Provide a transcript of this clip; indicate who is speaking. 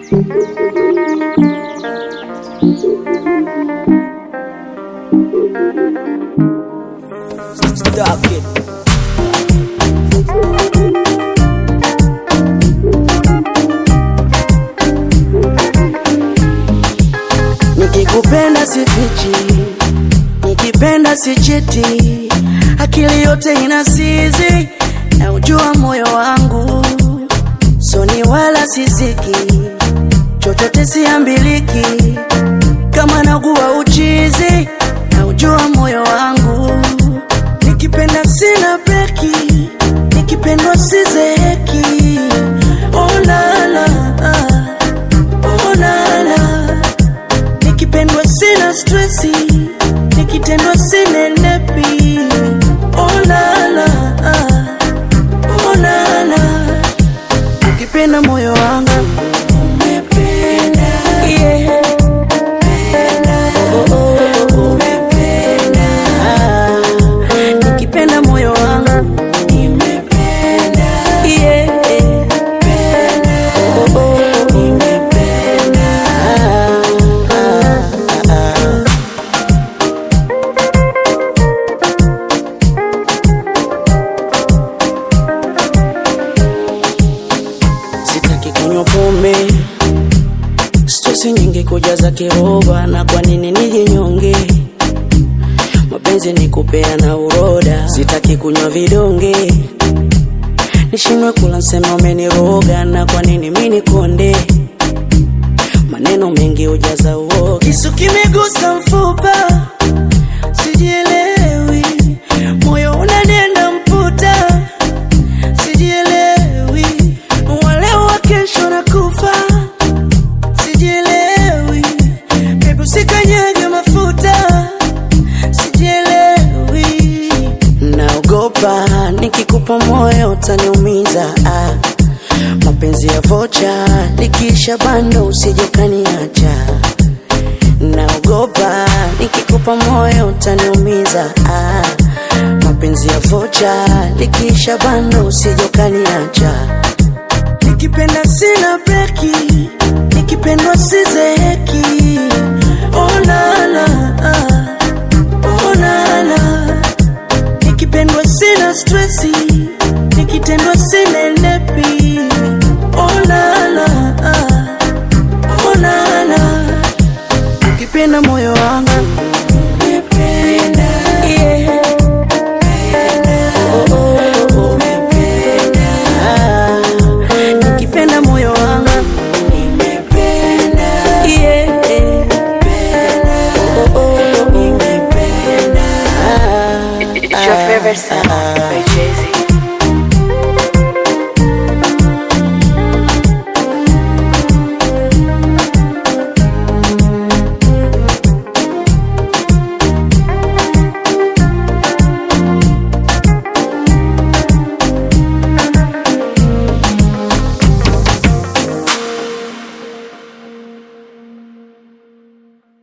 Speaker 1: Stop it.
Speaker 2: Nikikupenda sifichi, nikipenda sichiti, akili yote inasizi, na ujua moyo wangu soni wala sisiki, chochote siambiliki, kama naguwa uchizi, na ujua moyo wangu nikipenda sina breki, nikipendwa sizeheki. Oh la la, oh la la nikipendwa sina stresi, nikitendwa sinenepi. Oh la la, oh la la, ukipenda moyo wangu umependa, yeah. Oh, oh, oh. Ah, nikipenda moyo wangu nimependa, yeah. Oh, oh, oh. Ah, ah, ah. Sitaki kunywa pombe, stresi nyingi kujaza kiroba, na kwa nini nijinyonge? Mapenzi ni kupeana uroda, sitaki kunywa vidonge, nishindwe kula nsema umeniroga, na kwa nini mimi nikonde? Maneno mengi hujaza uoga, kisu kimegusa mfupa, sijielewi, moyo unanenda mputa sijielewi, waleo wa kesho na kufa, sijielewi, bebu sikanyage mafuta, sijielewi, naogopa nikikupa moyo utaniumiza, ah. mapenzi ya vocha likiisha bando usije ukaniacha, naogopa nikikupa moyo utaniumiza, ah. mapenzi ya vocha likiisha bando usije ukaniacha, nikipenda sina breki, nikipendwa sizeheki. Oh la la, oh la la, nikipendwa sina stresi, nikitendwa sinenepi. Oh la la, oh la la, ukipenda moyo wangu yeah. Oh, oh, oh. Ah, nikipenda moyo wangu yeah. Oh, oh, oh. Ah,
Speaker 3: It's your favorite song by Jay Z.